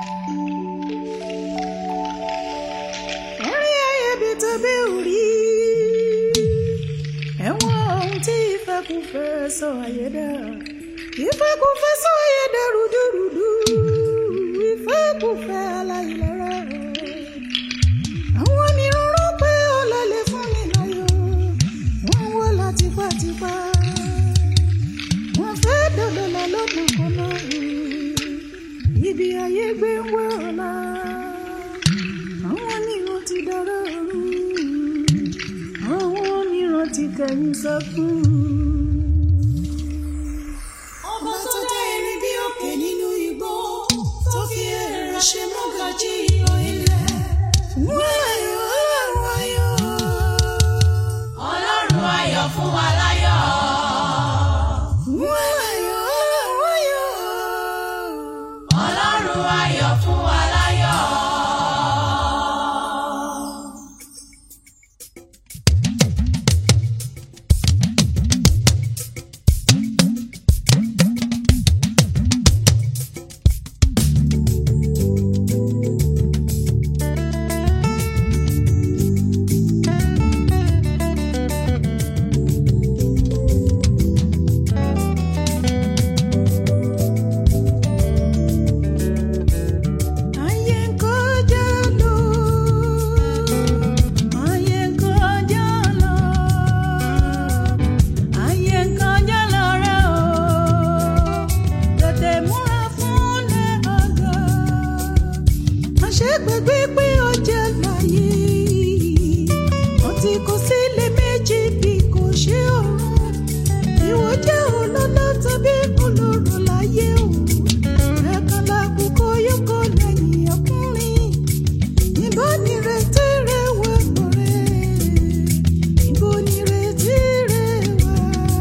orí ayébi tó bí orí ẹ̀wọ̀n ohun tí ìfẹ́kùfẹ́ sọ ayédà ìfẹ́kùfẹ́ sọ ayédà rúdúrúdú ìfẹ́kùfẹ́ aláìlera àwọn onírúurú pé ọlọ́lẹ̀ fún mi láyọ̀ wọ́n wọ́ la tipátipá wọ́n fẹ́ dọ̀dọ̀lá lọ́dún kan náà ibi ayé gbé ń wẹ́ ọ̀la àwọn mìíràn ti dára ọ̀run àwọn mìíràn ti kẹ̀yìn sọ́kùn. ọba tó dá erin bí òkè nínú igbó tó fi ẹ̀rọ ṣe mọ́gàjí ìlọ ilẹ̀. wọ́n ayọ̀ ọlọ́run ayọ̀ ọlọ́run ayọ̀ fún wa láyọ̀. wọ́n ayọ̀ ọlọ́run ayọ̀ ọlọ́run ayọ̀ fún wa láyọ̀. ayé ń kọjá lọ ayé ń kọjá lọ ayé ń kọjá lọ rẹ o tètè múra fún lẹ ọgọ àṣegbègbè pé ọjà láyé wọn ti kó sílé méjì bí kò ṣe ọrùn ìwọ jẹ́ olólọ tàbí olóró láyé o ẹ̀kan lákòókò yóò kọ́ lẹ́yìn ọkùnrin níbo ni retí rẹ wà lọ́rẹ́ níbo ni retí rẹ wà.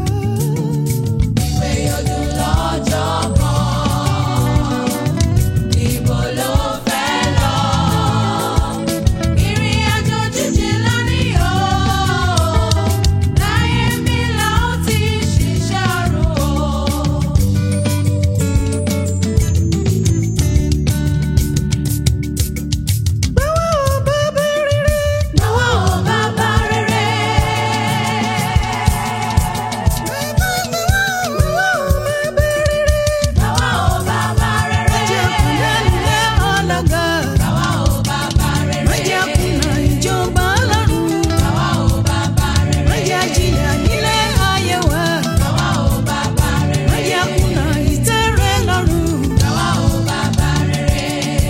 pé ojú lọ́jọ́ kan níbo ló fẹ́ lọ. ìrìn àjò jíjìn lónìí o láyé mi là ó ti ṣiṣẹ́ ọ̀run o. báwo bá bá rere Àwa ò bàbá rere. báwo báwo bá bá rere Àwa ò bàbá rere. jẹ́ kúnlẹ̀ nílẹ̀ ọlọ́gà Àwa ò bàbá rere. má jẹ́ kùnà ìjọba ọlọ́run Àwa ò bàbá rere. má jẹ́ jìyà nílẹ̀ ayé wa Àwa ò bàbá rere. má jẹ́ kùnà ìtẹ́rẹ́ lọ́rùn. Àwa ò bàbá rere.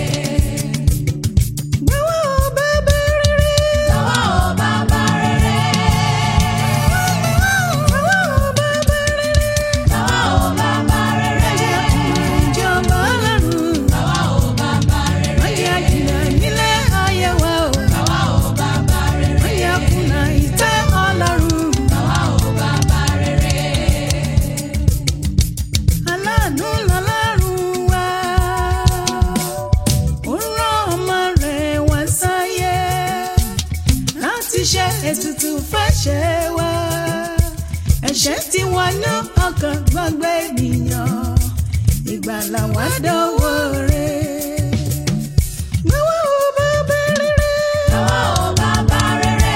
báwo bá bá rere Àwa ò bàbá rere. báwo bá bá rere Àwa ò bàbá rere. má jẹ́ kùnà ìjọba ọlọ́run Àwa ò bàbá rere. má jẹ́ jìyà nílẹ̀ ayé wa o Àwa ò bàbá rere. má jẹ́ kùnà ìtẹ́ ọlọ́run. Àwa ò bàbá rere. aláàánú lọ́lọ́run wá ó rán ọmọ rẹ̀ wá sáyé láti ṣe ètùtù fẹ́ṣẹ̀ wá ẹ̀ṣẹ̀ tí wọ́n ní ọkàn gbogbo ènìyàn ìgbàlà wá dọ́wọ́ rẹ̀. Gbọ́wọ́ ò bá bá rere. Àwa ò bàbá rere.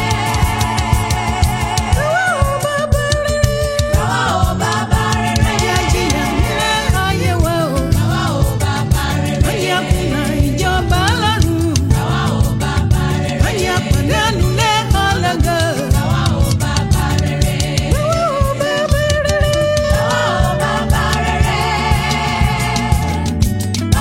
Gbọ́wọ́ ò bá bá rere. Àwa ò bàbá rere. Ẹ̀jẹ̀ jìyà nílẹ̀ ayé wa o. Àwa ò bàbá rere. Ọjà kùnà ìjọba lọ́rùn. Àwa ò bàbá rere. Ọjà pàdánù lé ọlọ́gọ́. Àwa ò bàbá rere. Gbọ́wọ́ ò bá bá rere. Àwa ò bàbá rere.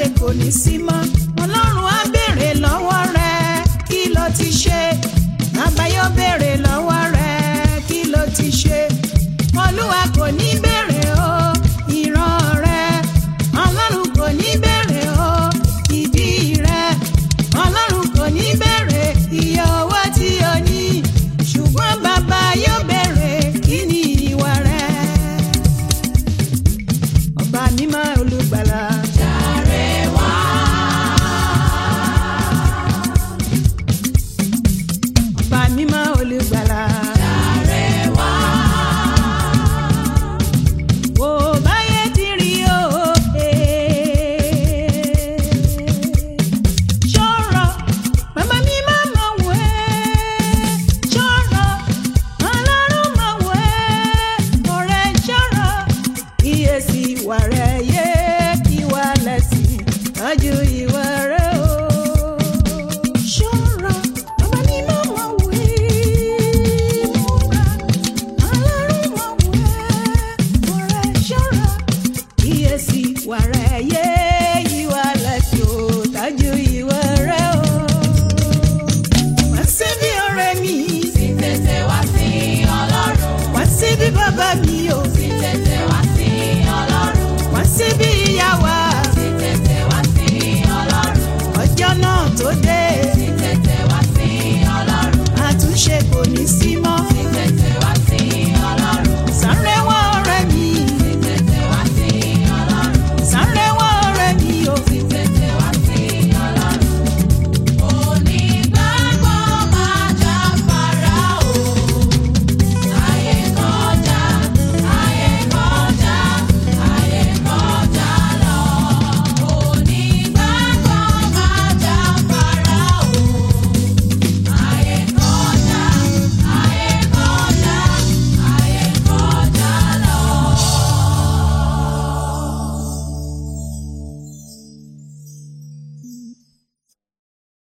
kò ní sí mọ́ ọlọ́run á béèrè lọ́wọ́ rẹ kí ló ti ṣe bàbá yóò béèrè lọ́wọ́ rẹ kí ló ti ṣe olúwa kò ní béèrè o ìran rẹ ọlọ́run kò ní béèrè o ìbí rẹ ọlọ́run kò ní béèrè iye owó tí o ní ṣùgbọ́n bàbá yóò béèrè kí ni ìwà rẹ ọba mímọ́ olùgbàlà. Jàre wá. ọba mímọ́ olùgbàlà. Jàre wá. Wò báyé ti rí o. eh. Ṣọ́rọ̀, bàbá mi máa mọ̀ wò ẹ́. Ṣọ́rọ̀, ọlọ́run mọ̀ wò ẹ́. Ọ̀rẹ́ ṣọ́rọ̀, kíyèsí ìwà rẹ̀ yé ìwà lẹ̀sìn. Tọ́jú ìwà